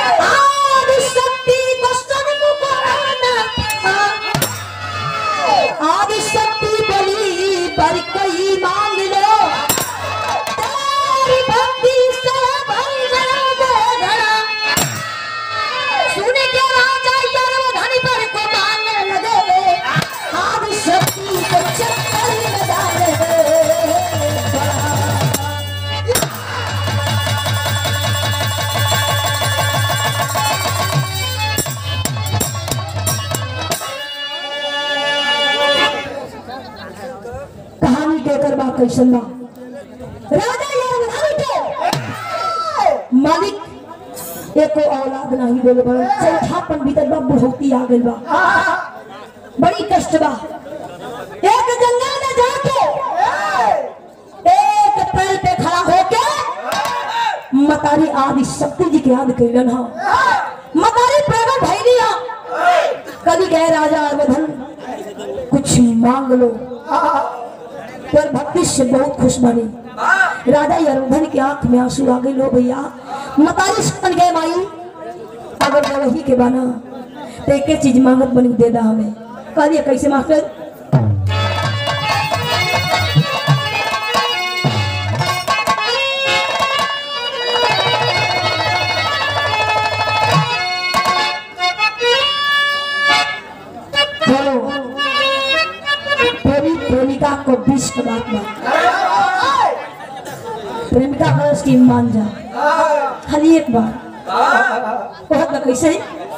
आदि शक्ति दर्शन मुकुराना आदि शक्ति बलि पर कोई मांग लो तेरी भक्ति से भर गया बेघड़ा सुन के राजा यार धनी पर को मांगने लगे आदि शक्ति को चक्कर में डाले कहानी कहकर बा कैसन बा राजा यार धनी के मालिक एको औलाद नहीं बोले बड़ा चौथापन भीतर बा बुढ़ौती आ गइल बा बड़ी कष्ट बा एक जंगल में जाके एक पेड़ पे खड़ा होके मतारी आदि शक्ति जी के याद कैलन हा मतारी प्रगट भैली हा कभी गए राजा अवधन कुछ मांग लो पर भक्ति से बहुत खुश बनी राजा यरुधन की आंख में आंसू आ गए लो भैया मतारी सुन गए माई अगर वही के बना तो एक चीज मांगत बनी दे दा हमें कहलिए कैसे मास्टर बोलो प्रेमी प्रेमिका को बीस का बात मान प्रेमिका को उसकी मान जा खाली एक बार बहुत ना कैसे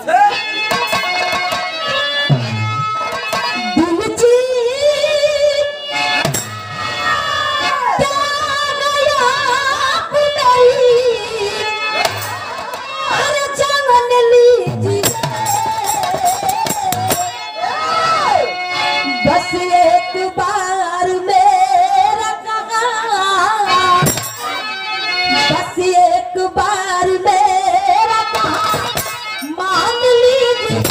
दिल चीर क्या गया पुतली, अरे जान लीजिए बस एक बार मेरा कहा बस एक बार मेरा कहा मान लीजिए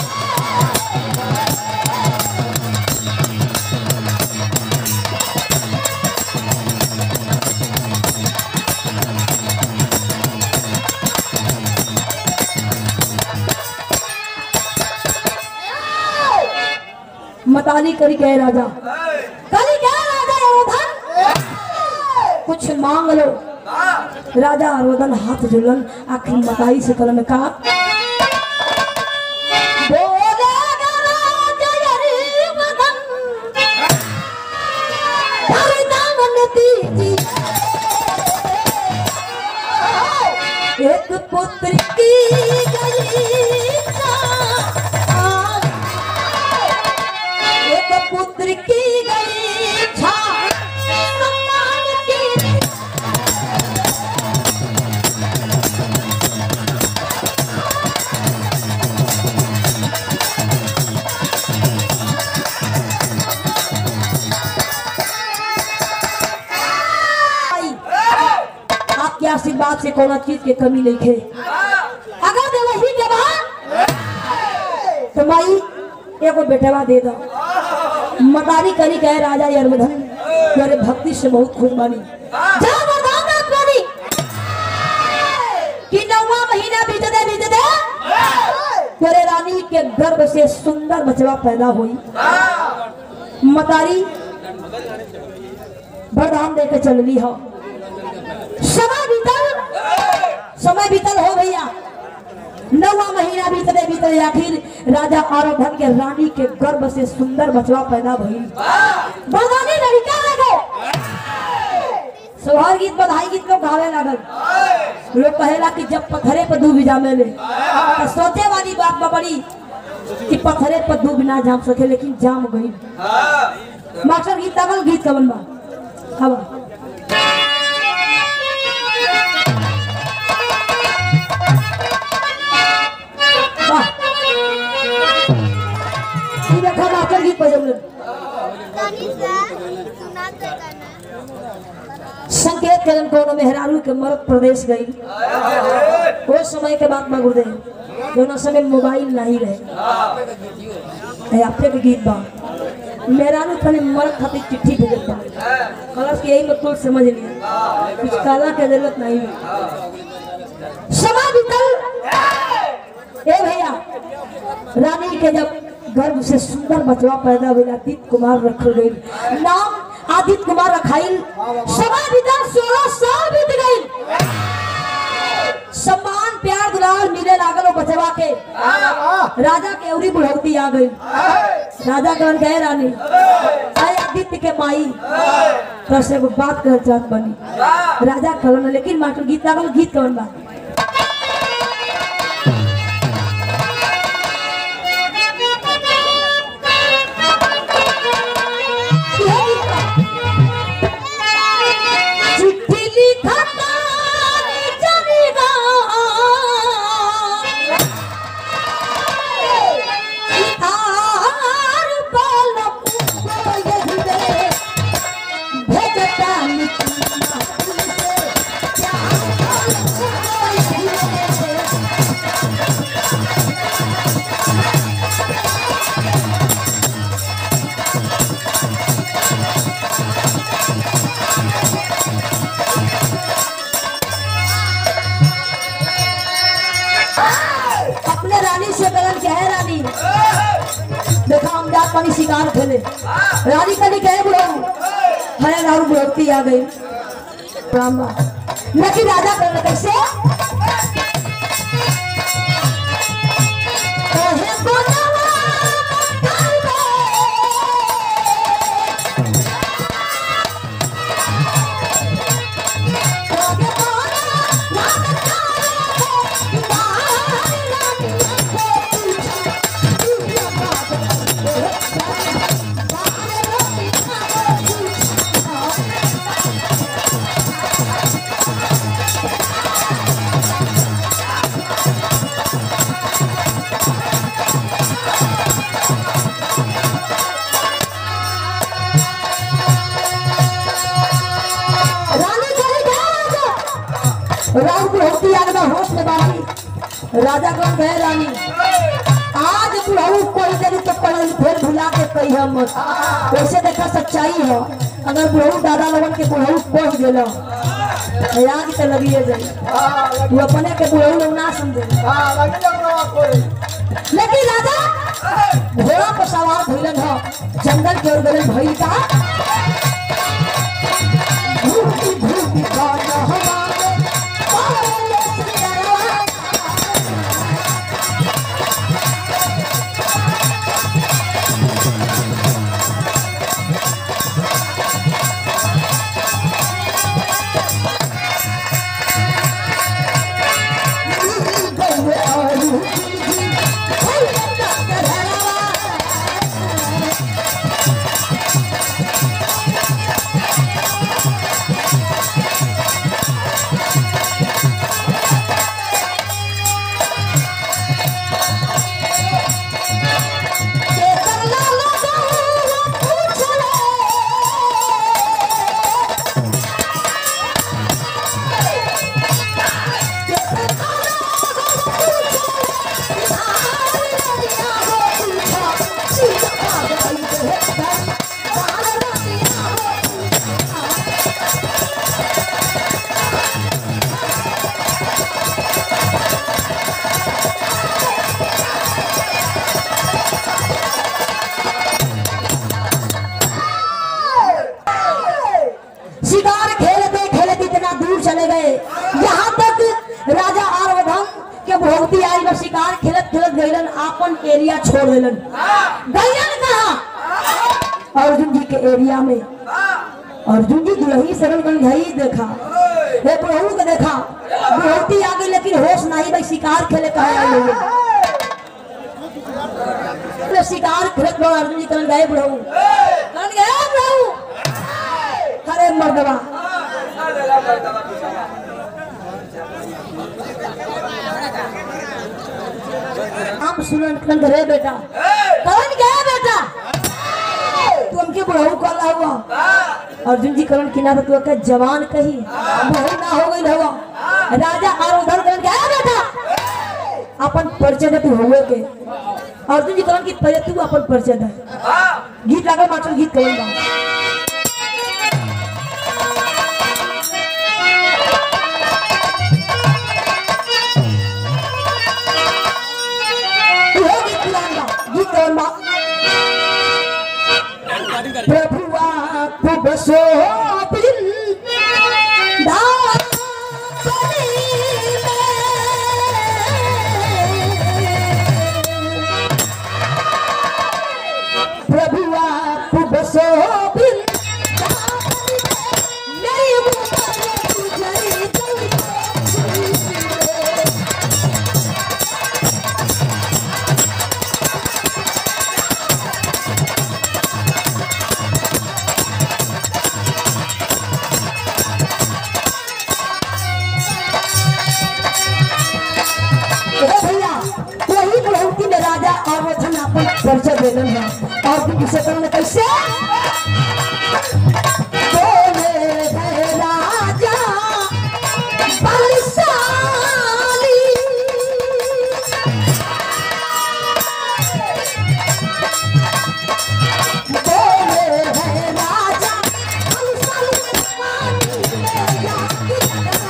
मताली करी गए राजा करी गए राजा अरोधन कुछ मांग लो राजा अरोधन हाथ जुलन आखिर मताई से कलम कहा बोलेगा राजा अरिमदन, वरदान दीजिए। एक पुत्र की गई इच्छा, एक पुत्र की गई इच्छा सम्मान की आई। आपके आशीर्वाद से कोनो चीज के कमी नहीं है अगर दे वही के बाद तो माई एगो बेटवा दे दो मदारी करी कहे राजा यरमधन मेरे भक्ति से बहुत खुश बानी जा वरदान मत बानी कि नौवा महीना बीतते बीतते तेरे रानी के गर्भ से सुंदर बचवा पैदा हुई मदारी वरदान दे के चल ली हो समय बीतल समय बीतल हो भैया नौवा महीना बीतते बीतते आखिर राजा आरोधन के रानी के गर्भ से सुंदर बचवा पैदा भई बगानी लड़का लगे सोहर गीत बधाई गीत लोग गावे लगल लोग कहेला कि जब पत्थरे पर डूब जामे ले तो सोचे वाली बात बा बड़ी कि पत्थरे पर डूब ना जाम सके लेकिन जाम गई मास्टर गीत तगल गीत कवन बा हवा वाह ई देखा मास्टर गीत बजौले संकेत कलन कोनो मेहरारू के मरद प्रदेश गई वो समय के बात में गुरुदेव दोनों समय मोबाइल नहीं रहे ए, आपके के गीत बा मेहरारू खाली मरद खातिर चिट्ठी भेजल बा कलश के यही मतलब समझ लिया कुछ काला के जरूरत नहीं है समय बीतल रानी के जब गर्भ से सुंदर बचवा पैदा हुआ आदित्य कुमार रखल गई नाम आदित्य कुमार रखाइल समय बीता सोलह साल बीत गई सम्मान प्यार दुलार मिले लागल वो बचवा के राजा के अवरी बुढ़ौती आ गई राजा कौन गए रानी आए आदित्य के माई तो से एगो बात कर चाहत बनी राजा कहलन लेकिन मास्टर गीत लागल गीत कौन बा ये गीत बा। चिट्ठी लिखता चलेगा आर बालक को यही में भेजता निकलना तुमसे प्यार बालक को यही में अपने रानी से कलन क्या है रानी देखा हम जात पानी शिकार खेले रानी कली कहे बुढ़ऊ हरे राहु बुढ़ती आ गई राम लेकिन राजा कर कैसे कहे गोनवा कालबे। कहे गोनवा कालबे। रानी चली गया राम बुढ़ौती आगना होश में बारी राजा कौन गए रानी आज बुढ़ऊ कोई देरी तो पढ़ल फिर भुला के कही हम वैसे देखा सच्चाई है अगर बुढ़ऊ दादा लोगन के बुढ़ऊ पढ़ गेलो याद तो लगिए जाए तू अपने के बुढ़ऊ लोग ना समझे लेकिन राजा घोड़ा पर सवार भइलन ह जंगल के ओर गलन भइल का घूमती घूमती गाना हमारे पाले सिंगरवा शिकार खेलते खेलते इतना दूर चले गए यहाँ तक राजा आर्वधन के भोगती आई बस शिकार खेलत खेलत गईलन आपन एरिया छोड़ देलन गईलन कहा अर्जुन जी के एरिया में अर्जुन जी दुलही सरल गण गई देखा हे प्रभु के देखा भोगती आ गई लेकिन होश नहीं भाई शिकार खेले कहा आई लोग तो शिकार खेलत बड़ा अर्जुन जी कहन गए प्रभु कहन गए प्रभु अरे मर्दवा हम सुनन कहन रे बेटा कहन गए बेटा तू हमके बुढ़ऊ कहला हुआ अर्जुन जी करण किनारे तू के जवान कही बहु ना हो गई हवा राजा और उधर करण गया बेटा अपन परिचय दे तू हुए के अर्जुन जी करण की पहले तू अपन परिचय दे गीत लागल मास्टर गीत करूंगा हो गीत पुराना प्रभुआ खूब शोभिन प्रभुआ खूब शोभिन मेरी उम्र गुजरी गई ए भैया वही प्रवृत्ति में राजा और वचन अपन परिचय देलन है और फिर किसे करने कैसे बोले है राजा बलशाली बोले है राजा बलशाली पानी में जाके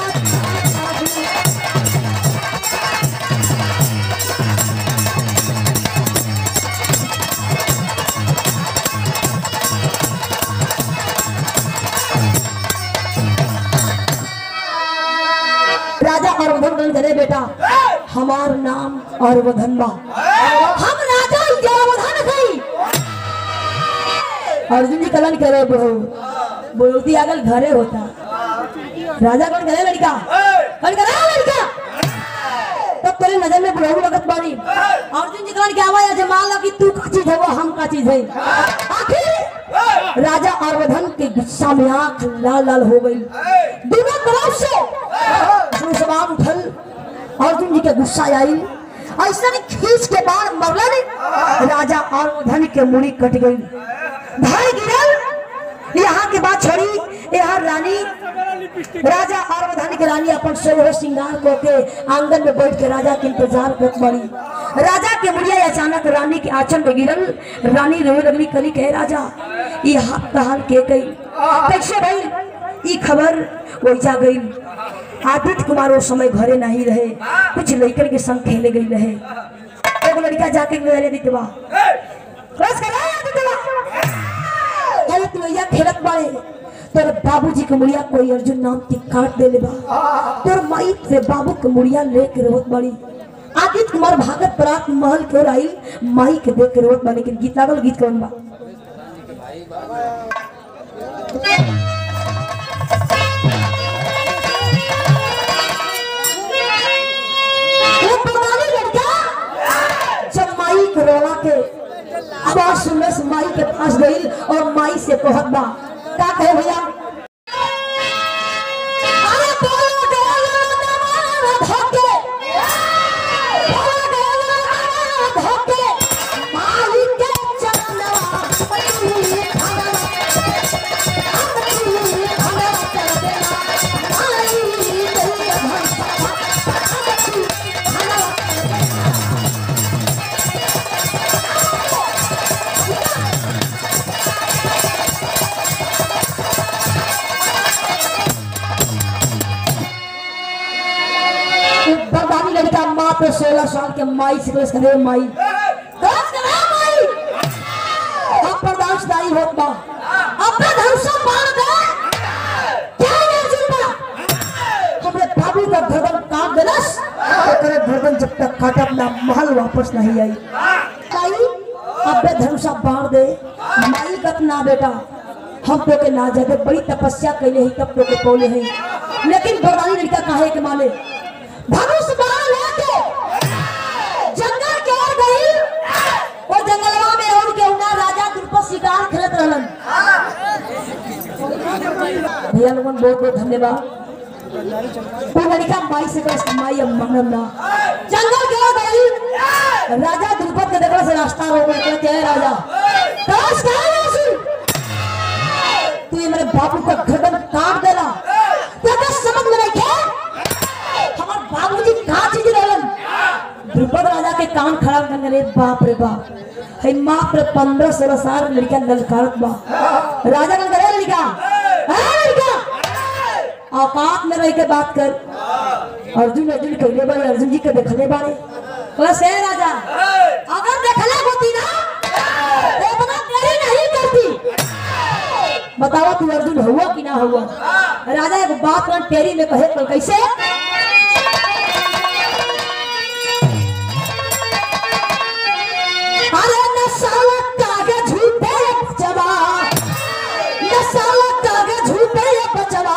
लगा राजा और वधन करे बेटा हमार नाम और वधन बा हम राजा जयवधन गई अर्जुन जी कलन करे बहू बोलती अगल घरे होता राजा कौन करे लड़का कौन करे लड़का तब तेरे नजर में बहू लगत बानी अर्जुन जी कलन के आवाज आज मान लो कि तू का चीज है वो हम का चीज है आखिर राजा और वधन के गुस्सा में आंख लाल लाल हो गई दोनों तरफ से जो जवाब उठल अर्जुन जी के गुस्सा आई ऐसा नहीं खींच के बाण मरला नहीं राजा और वधन के मुड़ी कट गई धड़ गिरल यहाँ के बाद छोड़ी यहाँ रानी राजा और वधन के रानी अपन सोलह श्रृंगार को के आंगन में बैठ के राजा के इंतजार करत बड़ी राजा के मुड़िया अचानक रानी के आंचल में गिरल रानी रोए लगली कली कहे राजा ये हाथ तहाल के गई कैसे भाई ई खबर वैसा गई आदित्य कुमार उस समय घरे नहीं रहे कुछ लड़कन के संग खेले गई रहे एगो लड़का जाके मेरे दितवा बस करा दितवा अरे तू भैया खेलत बाड़े तोर बाबूजी के मुड़िया कोई अर्जुन नाम की काट देले बा तोर माई तेरे बाबू के मुड़िया लेके रोत बड़ी आदित्य कुमार भागत परात महल के ओर आई माई के देख के रोत बा लेकिन गीत लागल गीत कौन बा वो पुरानी लड़का जब माई के रोला के आवाज सुनने से माई के पास गई और माई से कहत बा का कहे भैया अरे बोलो डोलो नवारा धोके बोलो डोलो नवारा धोके माई के चरणवा पई खड़ा अपनी खड़ा कर देना माई मेरी भक्ता अपनी खड़ा बरबादी लड़का माँ पे सोलह साल के माई से कलश करे माई कलश करे माई अब बर्दाश्तदारी होत बा अपने धर्म से मार दे क्या ये जिंदा हमरे बाबू का गर्दन काट देलस ओकरे गर्दन जब तक काटब ना महल वापस नहीं आई माई अबे धर्म से बाढ़ दे माई कत ना बेटा हम तो के ना जाते बड़ी तपस्या कैले ही तब तो के पौले हैं लेकिन बरबादी लड़का काहे के माले धनुष बाण लेके जंगल के ओर गई वो जंगलवा में और के उना राजा द्रुपद शिकार खेलत रहलन भैया लोगन बहुत बहुत धन्यवाद वो लड़का माई से कहे माई अब मानम ना जंगल के ओर गई राजा द्रुपद के देखला से रास्ता रोक ले कहते हैं राजा तलाश कहां है उसी तू ये मेरे बाबू का गर्दन काट देला क्या तो समझ में नहीं क्या हमार बाबूजी कहाँ चीज रहलन द्रुपद राजा के कान खड़ा करने रे बाप रे बाप है मात्र पंद्रह सोलह साल लड़का ललकारत बा राजा कन करे लड़का है लड़का औकात में रह के बात कर अर्जुन अर्जुन कहले बारे अर्जुन जी के देखले बारे कहला से राजा अगर देखले होती ना तो इतना देरी नहीं करती बताओ तू अर्जुन हुआ कि ना हुआ राजा एक बात में टेरी में कहे कल कैसे अरे नसाला कागे झूठे बचवा नसाला कागे झूठे बचवा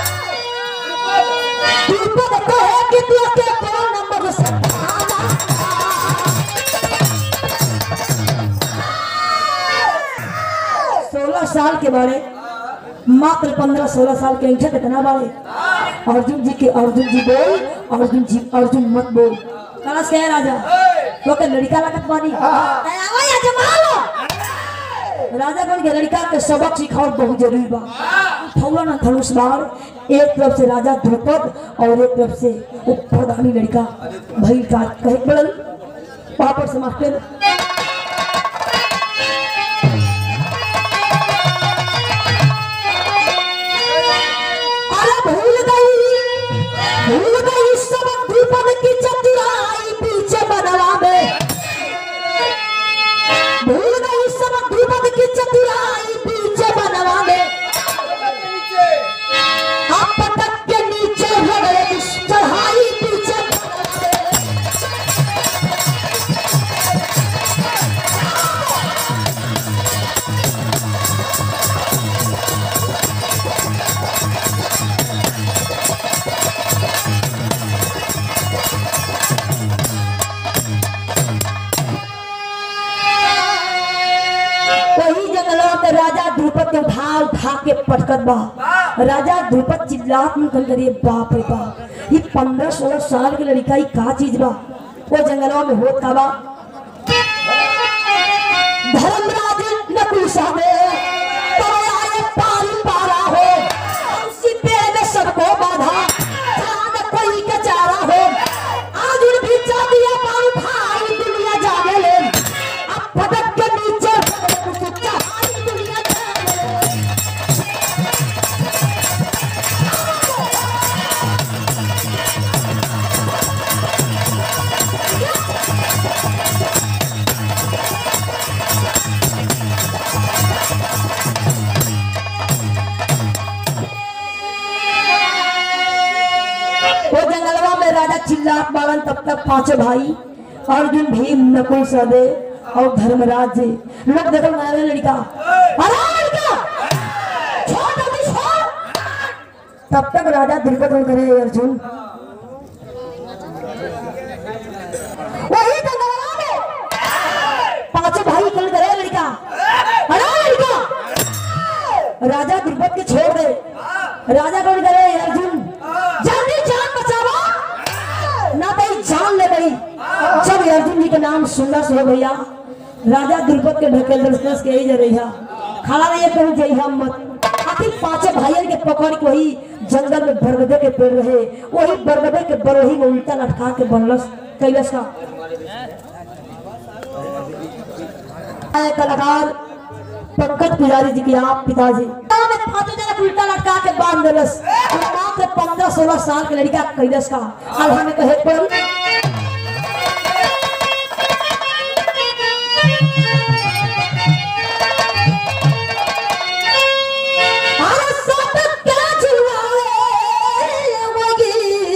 तू तो कहे कि तू के कौन नंबर से सोलह साल के बारे मात्र पंद्रह सोलह साल के इंठे कितना बारे अर्जुन जी के अर्जुन जी बोल अर्जुन जी अर्जुन मत बोल कलश कहे राजा तो के लड़का लगत बानी आवा या जमा लो राजा कौन के लड़का के सबक सिखाओ बहुत जरूरी बा थौला ना धनुष बाण एक तरफ से राजा द्रुपद और एक तरफ से वो प्रधानी लड़का भई का कहे पड़ल वहां पर समाप्त कर अरे भूल गई भूल गई सब द्रुपद की चतुराई पीछे बनवा में भूल गई सब द्रुपद की चतुराई पीछे बनवा में आप पटक के नीचे हो गए चढ़ाई पीछे बनवा में। वही जंगलों के राजा द्रुपद के उठा उठा के पटकत बा राजा द्रुपद चिल्लात में कल करिए बाप रे बाप ये पंद्रह सोलह साल के लड़का ही का चीज बा वो जंगलों में होत का बा धर्मराज नकुल साहबे तो आए पारी पारा हो उसी पेड़ में सबको बाधा जान कोई के चारा हो आज भी दिया पारू भाई दुनिया जाने ले अब पटक के नीचे चढ़ाई दुनिया जाने ले वो जंगलवा में राजा चिल्लात बालन तब तक पांचों भाई अर्जुन भीम नकुल सहदेव और धर्मराज जी लोग देखो मारे लड़का अरे लड़का छोड़ जल्दी छोड़ तब तक राजा द्रुपद ने करे अर्जुन वही जंगलवा में पांचों भाई कल करे लड़का अरे लड़का राजा द्रुपद के छोड़ दे राजा कौन करे अर्जुन जल्दी जान बचावा ना भाई जान ले गई जब अर्जुन जी के नाम सुनना सुनो भैया राजा द्रुपद के ढकेल दर्शनस के यही जा रही है खड़ा नहीं कहूँ जय हम मत आखिर पांचों भाइयों के पकड़ के वही जंगल में बरगदे के पेड़ रहे वही बरगदे के बरोही में उल्टा लटका के बनलस कैलस का आए कलाकार पंकज पुजारी जी की आप पिताजी में पांचों जने को उल्टा लटका के बांध देलस नाम से पंद्रह सोलह साल के लड़का कैलस का अब हमें कहे पर अरे सब क्या झुलाए वगी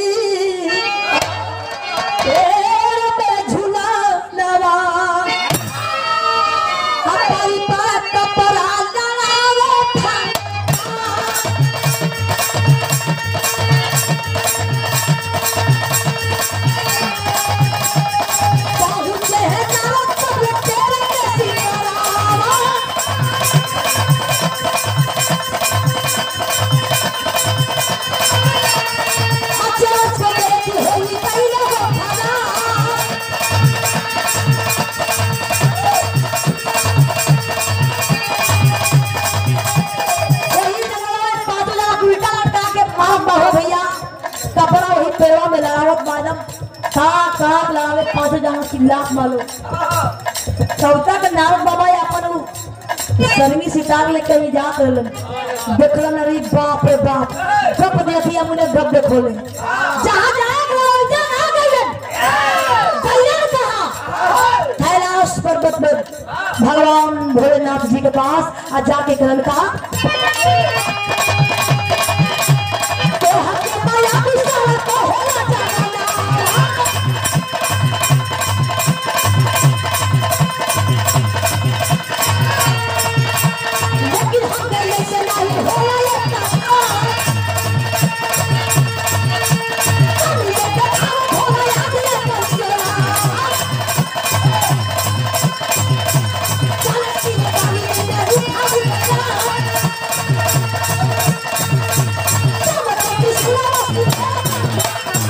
पेड़ पे झूला लवा हमारी बात कपड़ा लड़ावे था पहुंचे हैं नाव पर तेरे सितारा अच्छा से देखी होई कैले हो खाना वही जंगल में पाँचों जना उल्टा लटका के मार बाहो भैया कपड़ा वही पेड़ों में लगावत मालम काक काक लगावे पाँचों जना चिल्लात मालो चौथा के नारद बाबा या अपन उ शर्मी सितार लेके भी जात रहलन देखलन अरे बाप रे बाप गप देखिया मुने गप देखोले जहाँ जाए गए जहाँ गए गए कहाँ कैलाश पर्वत में भगवान भोलेनाथ जी के पास आ जाके कहलन का तोहर के माया बिसार तो होला जमाना लेकिन हम गए से नहीं होला ये काम हम ये काम होला याद ये कसरा चल सी पानी में उठा उठा चमक किस्मत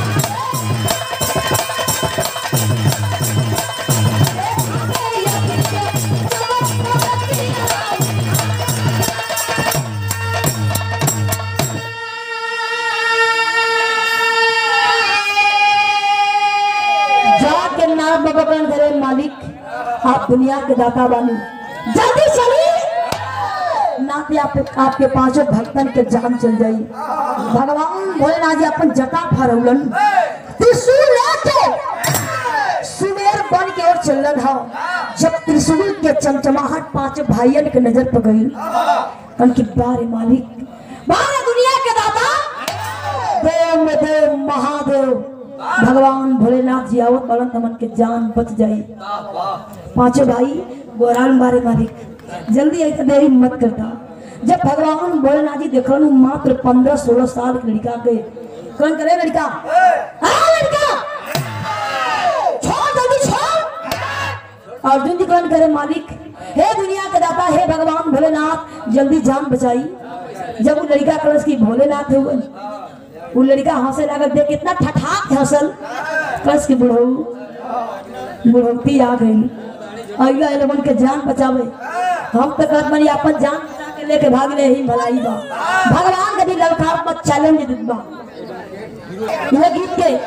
जाके नाम बाबा कौन करे मालिक आप दुनिया के दाता बानी जल्दी चलिए नाते आप आपके पांचों भक्तन के जान चल जाई भगवान भोलेनाथ जी अपन जटा फरौलन त्रिशूल लेके सुमेर बन के ओर चलन हा जब त्रिशूल के चमचमाहट पांच भाइयन के नजर पर गई कन की बारे मालिक बारे दुनिया के दाता देव में देव महादेव भगवान भोलेनाथ जी आवत बड़न तमन के जान बच जाई पांचों भाई गोरान बारे मालिक जल्दी आई तो देरी मत करता जब भगवान भोलेनाथ जी देखल मात्र पंद्रह सोलह साल के लड़का के कौन करे लड़का आ लड़का छोड़ जल्दी छोड़ अर्जुन जी कौन करे मालिक हे दुनिया के दाता हे भगवान भोलेनाथ जल्दी जान बचाई जब वो लड़का कलश की भोलेनाथ है वो वो लड़का हंसे लगा देख कितना ठठाक हंसल कलश की बुढ़ऊ बुढ़ौती आ गई अगला एलेवन के जान बचावे हम तो कहत बनी अपन जान बचा के लेके भाग ले ही भलाई बा भगवान के भी ललकार पर चैलेंज देत बा यह गीत के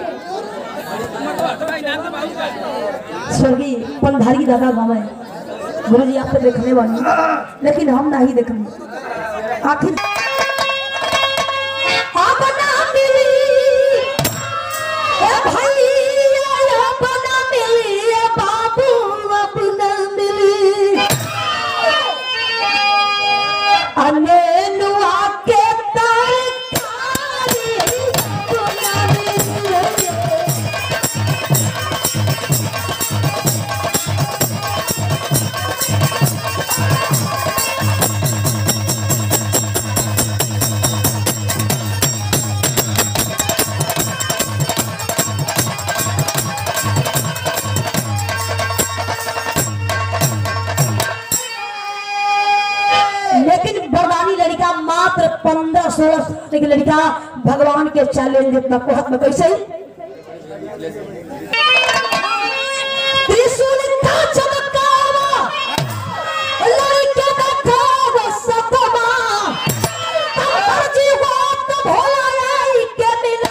स्वर्गीय पंधारी दादा बाबा गुरु जी आपको देखने वाली लेकिन हम नहीं देखने आखिर अपना मिली ए भैया अपना मिली ए बाबू अपना मिली अनेनुआ के तरकारी अपना मिली लेकिन बरदानी लड़का मात्र पंद्रह सोलह साल की लड़का भगवान के चैलेंज इतना कहत में कैसे त्रिशूल का चमकावा लड़के का खावा सतमा अंबर जीवा तो भोला आई के मिला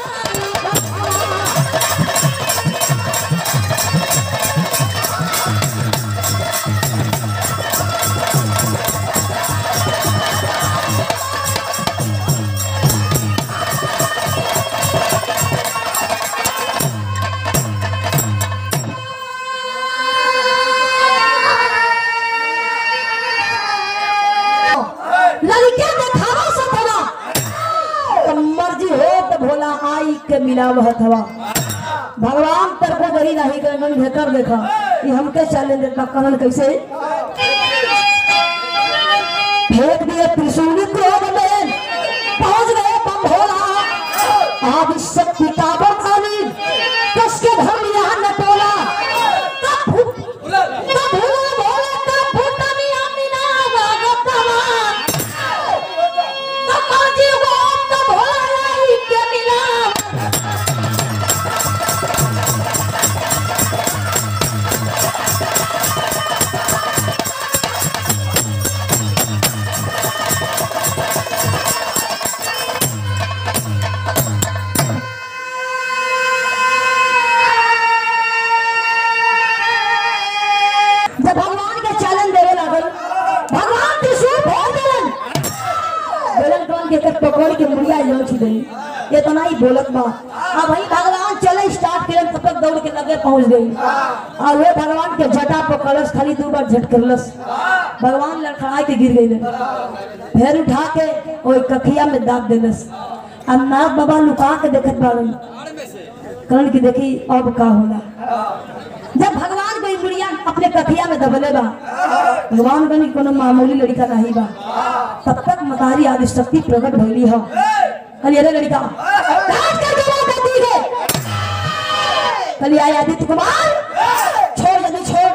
लड़के देखावा सतवा तो मर्जी हो तो भोला आई के मिला वह थवा भगवान तरफो दही नहीं कर भेकर देखा ये हमके चैलेंज देता करण कैसे फेंक दिए त्रिशूल क्रोध में पहुंच गए बम भोला आदि शक्ति का बरसानी कसके धर लिया नटोला तब भू- तब भोला भोला तब भूतनिया मिला भगतवा तब माजी वो तब भोला लाई के मिला जब भगवान के चैलेंज देवे लागल भगवान त्रिशूल फोड़ देलन बेलन कौन के कर पकड़ के मुड़िया जो छी गई ये तो नहीं बोलत बा अब भाई भगवान चले स्टार्ट करें तब तक दौड़ के लग लगे पहुंच गई और वे भगवान के जटा पर कलश खाली दो बार झटकरलस भगवान लड़खड़ा के गिर गई फिर उठा के ओई कखिया में दाब देलस अब नाथ बाबा लुका के देखत बाड़न कहन की देखी अब का होला जब भगवान कोई बुढ़िया अपने कथिया में दबले बा भगवान कनी कोनो मामूली लड़का नहीं बा तब तक मतारी आदि शक्ति प्रकट भइली हो कली अरे लड़का काट कर जमा कर दी है कली आया आदित्य कुमार छोड़ जल्दी छोड़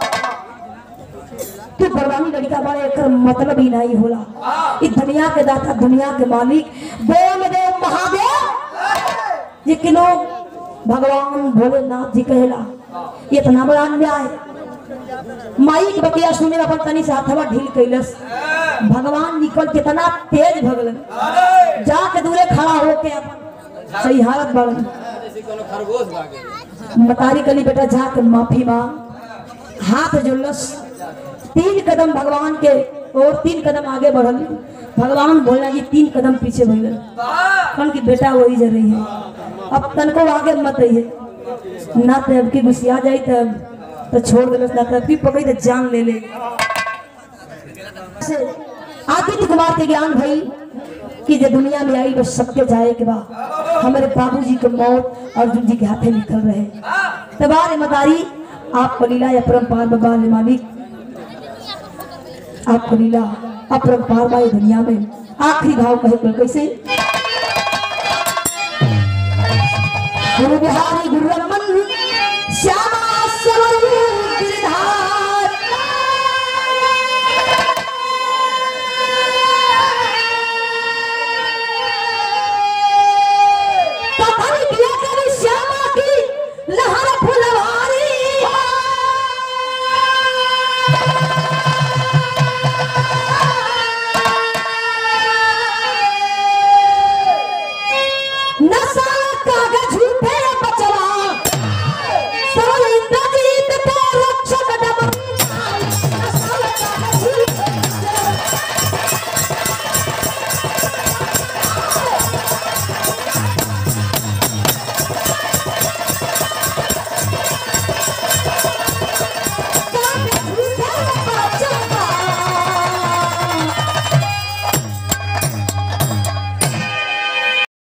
तू परवानी लड़का बड़े एकर मतलब ही नहीं होला इस दुनिया के दाता दुनिया के मालिक देव देव महादेव ये किनो भगवान भोलेनाथ जी कहेला ये इतना बड़ा अन्याय माई के बतिया सुने में अपन तनी से हाथवा ढील कैलस भगवान निकल कितना तेज भगलन जाके दूरे खड़ा होके अपन सही हालत बढ़न मतारी कली बेटा जाके माफी मांग हाथ जोड़लस तीन कदम भगवान के और तीन कदम आगे बढ़ल भगवान बोलना जी तीन कदम पीछे भइलन कन की बेटा वही जा रही है अब तनको आगे मत रही ना तो अब की गुस्सिया जाई तब तो छोड़ देलस ना तब की पकड़ी तो जान ले ले से आदित्य कुमार के ज्ञान भई कि जे दुनिया में आई बस सबके जाए के बा हमारे बाबूजी के मौत अर्जुन जी के हाथे निकल रहे तबार मदारी आपको लीला या परम्पार बाबा ने मालिक आपको लीला अपरम्पार बाई दुनिया में आखिरी भाव कहे कुल कैसे गुरु बिहारी गुरु